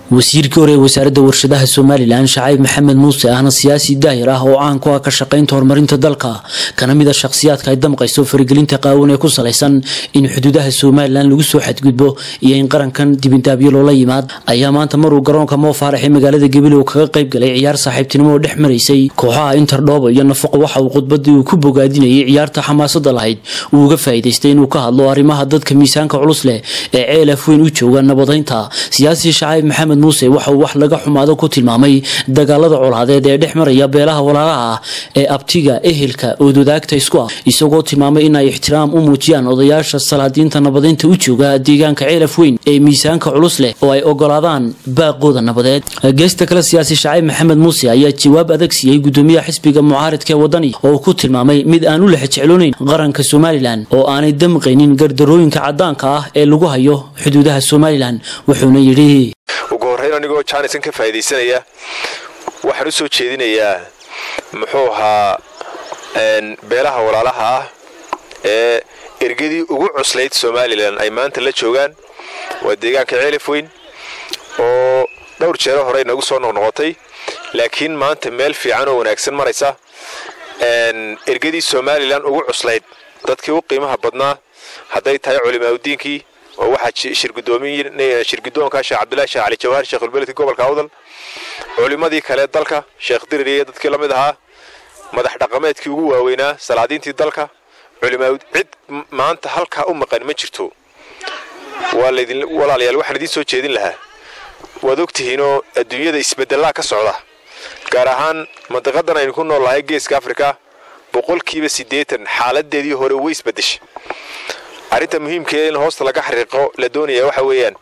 wasiirkii hore ee wasaaradda warshadaha somalilan shacayb maxamed muuse ahna siyaasi daahir ah oo caan ku ah ka shaqaynta horumarinta dalka kana mid a shakhsiyaadka ay damqayso faragelinta qaawan ee ku salaysan in xuduudaha somalilan lagu soo xadgudbo iyo in qarankan dibindaabyo loola yimaad ayaa maanta maruu garoonka moofaarax ee magaalada gabiley kaga qayb galay ciyaar saaxiibtinimo oo dhex maraysay kooxaha interdhooba iyo nafaqo waxa uu khudbadii uu ku bogaadinayay ciyaarta xamaasada lahayd uu uga faa'iidaystay inuu ka hadlo arrimaha dadka miisaanka culus leh ee ceelaf weyn u jooga nabadaynta siyaasi shacayb maxamed muuse waxa uu wax laga xumaado ku tilmaamay dagaalada colaadeed ee dhex maraya beelaha walaalaha ah ee abtiga ehelka oodwadaagta isku ah isagoo tilmaamay in ay ixtiraam u muujiyaan odayaasha salaadiinta nabadaynta u jooga deegaanka ceelaf weyn ee miisaanka culus leh oo ay ogolaadaan baaqooda nabadeed geesta kale siyaasi shacayb maxamed muuse ayaa jawaab adag siiyey gudoomiyaha xisbiga mucaaridka ee wadani oo uu ku tilmaamay mid aan u lexjecloonayn qaranka somalilan oo aanay damqaynin gardarooyinka cadaanka ah ee lagu hayo xuduudaha somalilan wuxuuna yidhi ugu horrayn anigoo jaanisan ka faa'iidaysanaya waxaan u soo jeedinayaa muxuu ahaa beelaha walaalaha ah ee ergadii ugu cuslayd somalilan ay maanta la joogaan waa deegaanka ceelif weyn oo dhowr jeero horey nagu soo noqnoqotay laakiin maanta meel fiican oo wanaagsan maraysa ergadii somalilan ugu cuslayd dadkii u qiimaha badnaa hadday tahay culimaaudiinkii oo waxaa shirgudoonka sheekh cabdillahi sheekh cali jawhar sheekhulbeledka gobolka awdal culimmadii kale dalka sheekh diririya dadkii la mid ahaa madax dhaqameedkii ugu waaweynaa salaadiintii dalka culimaa cid maanta halkaa u maqan ma jirto walaalayaal waxaan idiin soo jeedin lahaa waad ogtihiinoo adduunyada isbedelaa ka socda gaar ahaan mandiqadan aynu ku nool lahay geeska afrika boqolkiiba siddeetan xaaladeedii hore way isbedeshay arrinta muhiimkee in hoosta laga xariiqo la doonaya waxa weeyaan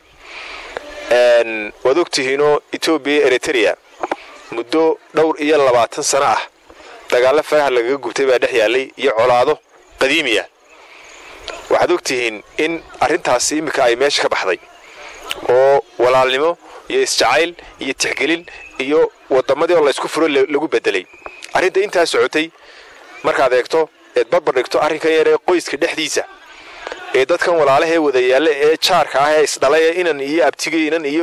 waad ogtihiinoo etoobiya eritrea muddo dhowr iyo labaatan sano ah dagaallo faraha lagaga gubtay baa dhex yaallay iyo colaado qadiimiya waxaad ogtihiin in arrintaasi iminka ay meesha ka baxday oo walaalnimo iyo isjacayl iyo tixgelin iyo wadammadii oo laysku furo lagu bedelay arrinta intaa socotay markaad eegto eed barbar dhigto arrinkan yar ee qoyska dhexdiisa ee dadkan walaalahee wada yaalla ee jaarka ah ee isdhalay ee inan iyo abtigay inan iyo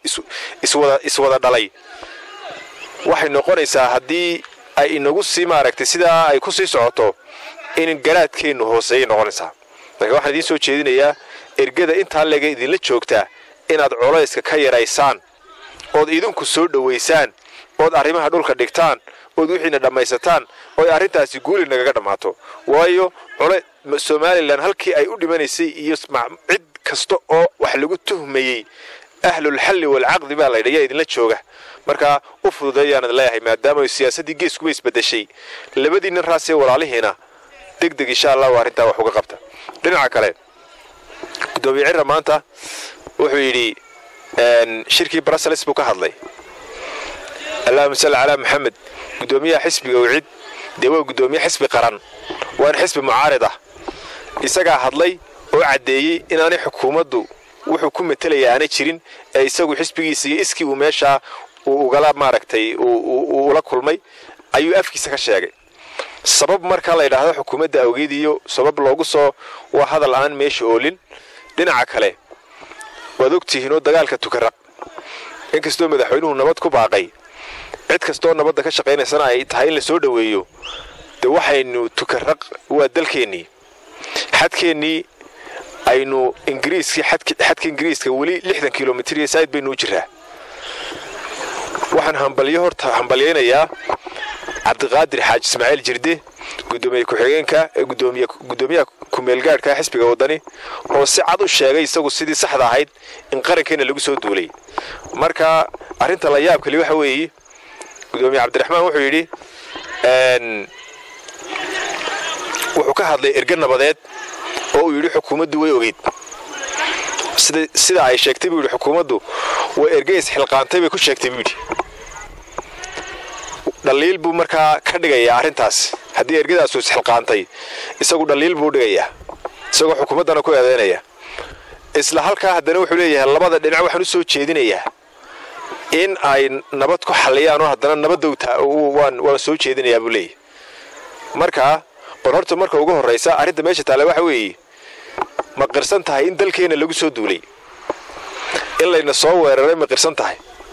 iswada dhalay waxay noqonaysaa haddii ay inagu sii maaragtay sidaa ay ku sii socoto in garaadkeennu hooseeyay noqonaysaa marka waxaan idiin soo jeedinayaa ergada intaa lega idinla joogtaa inaad colayska ka yaraysaan ood idinku soo dhowaysaan ood arrimaha dhulka dhigtaan ood wixiina dhammaysataan ooy arrintaasi guuli nagaga dhammaato waayo somalilan halkii ay u dhimanaysay iyo cid kasta oo wax lagu tuhmayey ahlulxalli walcaqdi baa laydha yaa idinla jooga markaa u fududeeyaanad leeyahay maadaama siyaasaddii geeskuba isbedeshay labadii nin raasee walaalihiina deg deg insha allahu arrintaa wax uga qabta dhinaca kale gudoomiye cirra maanta wuxuu yidhi shirkii brussels buu ka hadlay allahuma salli calaa maxamed gudoomiyaha xisbiga wicid dee waa gudoomiye xisbi qaran waana xisbi mucaarid ah isagaa hadlay oo caddeeyey inaanay xukuumaddu wuxuu ku matalaya aanay jirin ee isagu xisbigiisa iyo iskii uu meeshaa uu ugala maaragtay ula kulmay ayuu afkiisa ka sheegay sabab markaa la yidhaahdo xukuumadda awgeed iyo sabab loogu soo waa hadal aan meesha oolin dhinaca kale waad ogtihiinoo dagaalka tukaraq inkastoo madaxweynuhu nabad ku baaqay cid kastoo nabadda ka shaqaynaysana ay tahay in la soo dhoweeyo de waxaynu tukaraq waa dalkeennii xadkeennii aynu ingiriiskii xadka ingiriiska weli lixdan kilomitr iyo saaid baynu u jiraa waxaan hambalyo horta hambalyaynayaa cabdiqaadir xaaji ismaaciil jirde gudoomiye ku-xigeenka ee gudoomiyaha kumeelgaadhka xisbiga wadani oo si cad u sheegay isagu sidii saxda ahayd in qarankeena lagu soo duulay marka arrinta la yaab kali waxa weeye gudoomiye cabdiraxmaan wuxuu yidhi wuxuu ka hadlay erge nabadeed oo uu yidhi xukuumaddu way ogeyd sida ay sheegtay buu yidhi xukuumaddu way erge isxilqaantay bay ku sheegtay buu yidhi dhaliil buu markaa ka dhigayaa arrintaas haddii ergadaasu isxilqaantay isagu dhaliil buu dhigayaa isagoo xukuumaddana ku eedaynaya isla halkaa haddana wuxuu leeyahay labada dhinac waxaan u soo jeedinayaa in ay nabad ku xalliyaanoo haddana nabadowta waan soo jeedinayaa buu leeyahy markaa bal horta marka ugu horraysa arrinta meesha taale waxa weeye ma qirsan tahay in dalkeenna lagu soo duulay in layna soo weeraray ma qirsan tahay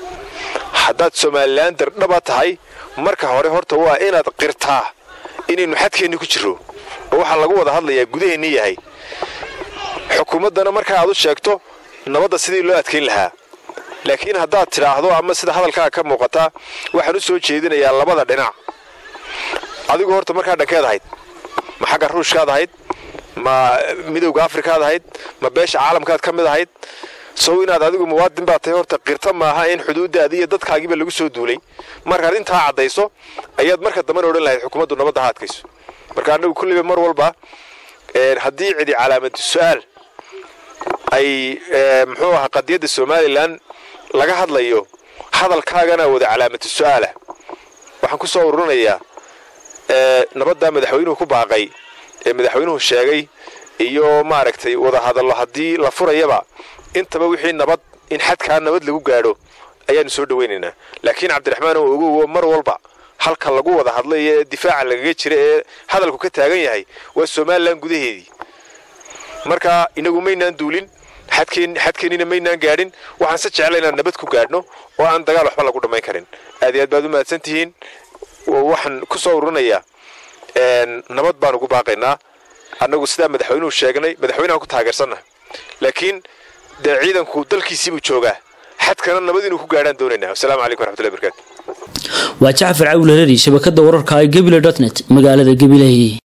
haddaad somalilan dardhaba tahay marka hore horta waa inaad qirtaa inaynu xadkeenni ku jirro oo waxaa lagu wada hadlayaa gudaheenni yahay xukuumaddana marka aad u sheegto nabadda sidii loo adkayn lahaa laakiin haddaad tidhaahdo ama sida hadalkaaga ka muuqataa waxaan u soo jeedinayaa labada dhinac adigu horta markaa dhankeed ahayd ma xagga ruushkaad ahayd ma midowga afrikaad ahayd ma beesha caalamkaad ka mid ahayd sow inaad adigu muwaadin baad tahay horta qirta maaha in xuduuddaadii iyo dadkaagiiba lagu soo duulay markaad intaa caddayso ayaad marka dambena odhan lahayd xukuumaddu nabadda ha adkayso marka annagu kulliba mar walba haddii cidi calaamadu su'aal ay muxuu ahaa qadiyadda somalilan laga hadlayo hadalkaagana wada calaamatu su'aalah waxaan ku soo ururinayaa nabaddaa madaxweynuhu ku baaqay ee madaxweynuhu sheegay iyo maaragtay wada hadallo haddii la furayaba intaba wixii nabad in xadkaa nabad lagu gaadho ayaanu soo dhawaynaynaa laakiin cabdiraxmaan oo ogow mar walba halka lagu wada hadlay ee difaaca lagaga jira ee hadalku ka taagan yahay waa somalilan gudaheedii marka inagu maynaan duulin xadkeennina maynaan gaadhin waxaan se jecla inaan nabad ku gaadhno oo aan dagaal waxba lagu dhammayn karin aad iyo aad baad u mahadsan tihiin waxaan ku soo ururinayaa nabad baan ugu baaqaynaa annagu sidaa madaxweynuhu sheegnay madaxweynahan ku taageersannaha laakiin dee ciidanku dalkiisiibuu joogaa xadkana nabad inuu ku gaadhaan doonaynaa wasalaamu calaykum waraxmatullahi barakaatu waa jacfar cawil hareeri shabakadda wararka ee gebile dotnet magaalada gabiley